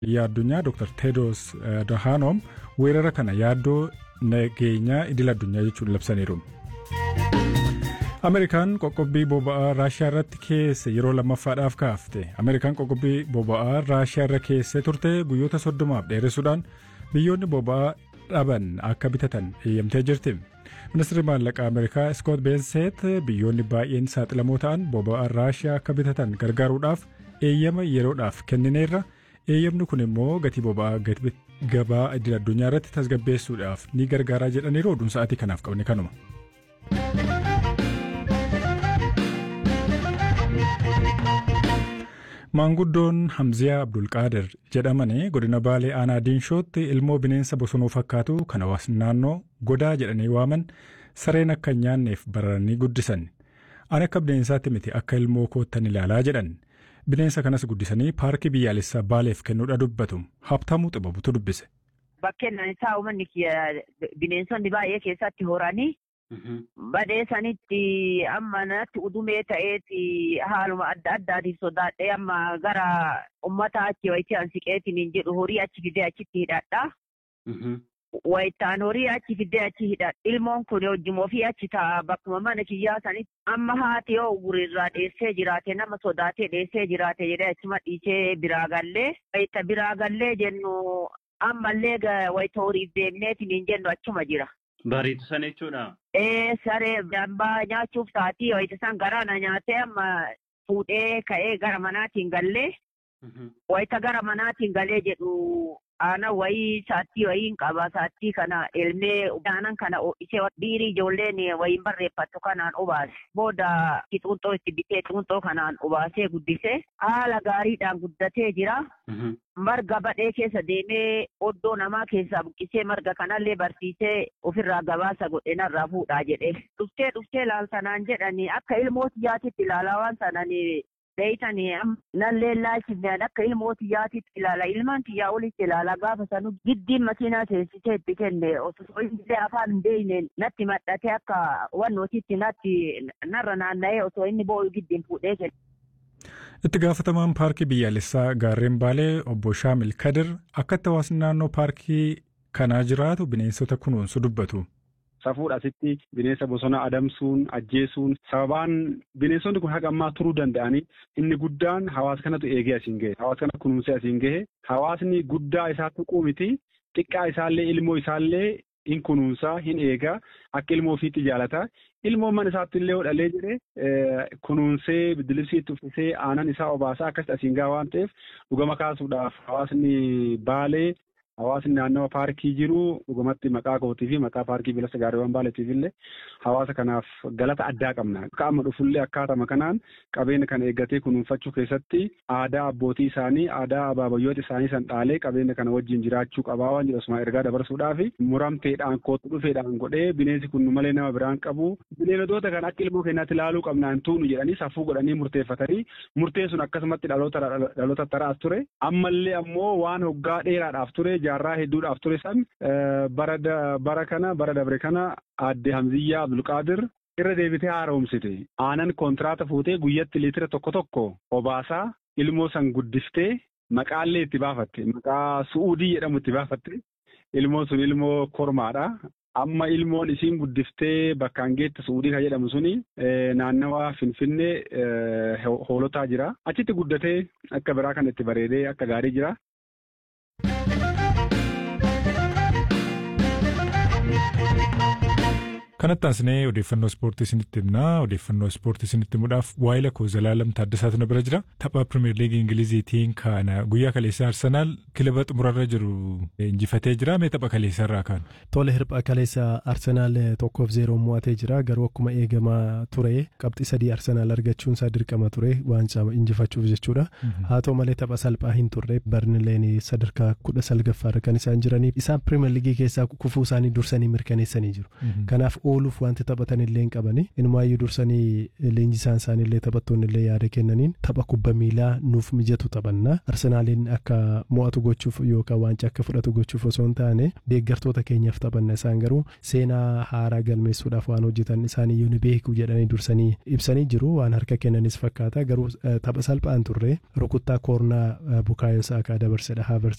fayyaa addunyaa Dr. Tedros Adhanom weerara kana yaaddoo nageenyaa idil addunyaa jechuun labsaniiru. Ameerikaan qoqqobbii boba'aa Raashiyaa irratti keesse yeroo lammaffaadhaaf kaafte. Ameerikaan qoqqobbii boba'aa Raashiyaa irra keessee turte guyyoota soddomaaf dheeressuudhaan biyyoonni boba'aa dhaban akka bitatan eeyyamtee jirti. Ministeerri maallaqaa Ameerikaa Scott Bensett biyyoonni baay'een saaxilamoo ta'an boba'aa Raashiyaa akka bitatan gargaaruudhaaf eeyyama yeroodhaaf kennineerra. Eeyyamni kun immoo gatii boba'aa gabaa idil addunyaa irratti tasgabbeessuudhaaf ni gargaaraa jedhaniiru oduun sa'aatii kanaaf qabne kanuma. Maanguddoon Hamziyaa Abdulqaadir jedhamanii godina Baalee Aanaa Diinshootti ilmoo bineensa bosonuu fakkaatu kan hawaasni naannoo godaa jedhanii waaman sareen akka hin nyaanneef bararanii guddisan. Ani akka bineensaatti miti akka ilmoo koottan ilaalaa jedhan. Bineensa kanas guddisanii paarkii biyyaalessaa Baaleef kennuudha dubbatu. Habtaamuu xibabutu dubbise. Bakkeen isaa uummanni bineensonni baay'ee keessatti horanii badhee sanitti amma natti udumee ta'eeti haaluma adda addaatiif sodaadhee amma gara ummata achi wayitii ansiqeetiin hin jedhu horii achi fidee achitti hidhadha. Wayitaan horii achi fidee achi hidhadha. Ilmoon kun wajjin ofii achi ta'a bakkuma mana kiyyaa sanitti amma haati yoo gurirraa dheessee jiraate nama sodaatee dheessee jiraate jedhee achuma dhiisee biraa gallee. Wayita biraa gallee jennu ammallee wayita horiif deemneetiin hin jennu achuma jira. Bariitu sana jechuudha. Ee saree dambaa nyaachuuf taatii wayita san garaana nyaatee amma fuudhee ka'ee gara manaatiin gallee. Wayita gara manaatiin galee jedhu aanan wayii saattii wayiin qaba saattii kana elmee aanan kana ishee dhiirii ijoolleen wayiin barreeffattu kanaan obaase booda xuunxoo itti bitee xuunxoo kanaan obaasee guddisee haala gaariidhaan guddatee jira. Marga badhee keessa deemee oddoo namaa keessaa buqqisee marga kanallee barsiisee ofirraa gabaasa godhe narraa fuudhaa jedhee dhuftee dhuftee laaltanaan jedhanii akka ilmooti yaatitti ilaalaa waan sananii Beeytanii nallee laachifneen akka ilmoo xiyyaatitti ilaala. Ilmaan xiyyaa olitti ilaala. Gaafa sanu giddiin makiinaa seensisee itti kenne osoo inni afaan hin beekneen natti maxxatee akka wannootitti natti narra naanna'ee osoo inni boo'u giddiin fuudhee kenne. Itti gaafatamaan paarkii biyyaalessaa gaarreen Baalee obbo Shaamil Kadir akkatti hawaasni naannoo paarkii kanaa jiraatu bineensota kunuunsu dubbatu. Safuudha asitti bineensa bosona adamsuun ajjeesuun sababaan bineensonni kun haga ammaa turuu danda'anii inni guddaan hawaasa kanatu eegee asiin gahe hawaasa kana kunuunsee asiin gahe hawaasni guddaa isaa tuquu miti xiqqaa isaallee ilmoo isaallee hin kunuunsaa hin eegaa akka ilmoo ofiitti jaalata ilmoon mana isaatti illee hodhalee jedhee kunuunsee biddilibsiitti uffisee aanan isaa obaasaa akkasitti asiin gaha waan ta'eef dhugama kaasuudhaaf hawaasni baalee. Hawaasni naannawa paarkii jiru dhugumatti maqaa kootii fi maqaa paarkii bilisa gaariiwwan baaleetiif illee hawaasa kanaaf galata addaa qabna. Akka amma dhufullee akkaatama kanaan qabeenya kana eeggatee kunuunfachuu keessatti aadaa abbootii isaanii aadaa abaabayyoota isaanii san dhaalee qabeenya kana wajjin jiraachuu qabaa waan jedhu osuma ergaa dabarsuudhaaf muramteedhaan kootu dhufeedhaan godhee bineensi kun malee nama biraan qabu bineeldota kan akka ilmoo keenyaatti ilaaluu qabnaan tuunu jedhanii safuu godhanii murteeffatanii murteen sun akkasumatti dhaloota taraas ture ammallee ammoo waan hoggaa dheeraadhaaf ture jaarraa hedduudhaaf ture san bara kana bara dabre kana aadde Hamziyyaa Abdulqaadir irra deebitee haaromsite aanan kontiraata fuutee guyyatti liitira tokko tokko obaasaa ilmoo san guddiftee maqaallee itti baafatte maqaa su'uudii jedhamu itti baafatte ilmoon sun ilmoo kormaadha. Amma ilmoon isiin guddiftee bakkaan geette suudii kan jedhamu suni naannawa Finfinnee hoolotaa jira. Achitti guddatee akka biraa kan itti bareedee akka gaarii jira. Kanatti aansinee odeeffannoo ispoortii isinitti himnaa. Odeeffannoo ispoortii isinitti himuudhaaf waa'ee lakkoo Zalaalam Taaddasaatu na bira jira. Tapha Pirimeer Liigii Ingiliziitiin kana guyyaa kaleessaa Arsenaal kilaba xumurarra jiru injifatee jira. Mee tapha kaleessaa irraa kaanu? Tole hirpha kaleessa Arsenaal tokkoof zeeroo mo'atee jira. Garuu akkuma eegamaa ture qabxii sadii Arsenaal argachuun isaa dirqama ture waancaa injifachuuf jechuudha. Haa ta'u malee tapha salphaa hin turre Barnileen sadarkaa kudha salgaffaarra kan isaan jiranii isaan Pirimeer Liigii keessaa kufuu isaanii dursanii mirkaneessanii jiru. Kanaaf ooluuf wanti taphatan illee hin qabani inumaayyuu dursanii leenjisaan isaanii illee taphattoonni illee yaada kennaniin tapha kubba miilaa nuuf mijatu taphanna arsenaaliin akka mo'atu gochuuf yookaan waancaa akka fudhatu gochuuf osoo hin taane deeggartoota keenyaaf taphanna isaan garuu seenaa haaraa galmeessuudhaaf waan hojjetan isaaniyyuu ni beeku jedhanii dursanii ibsanii jiru waan harka kennanis fakkaata garuu tapha salphaan turre rukuttaa koornaa bukaayoo saakaa dabarsedha haavers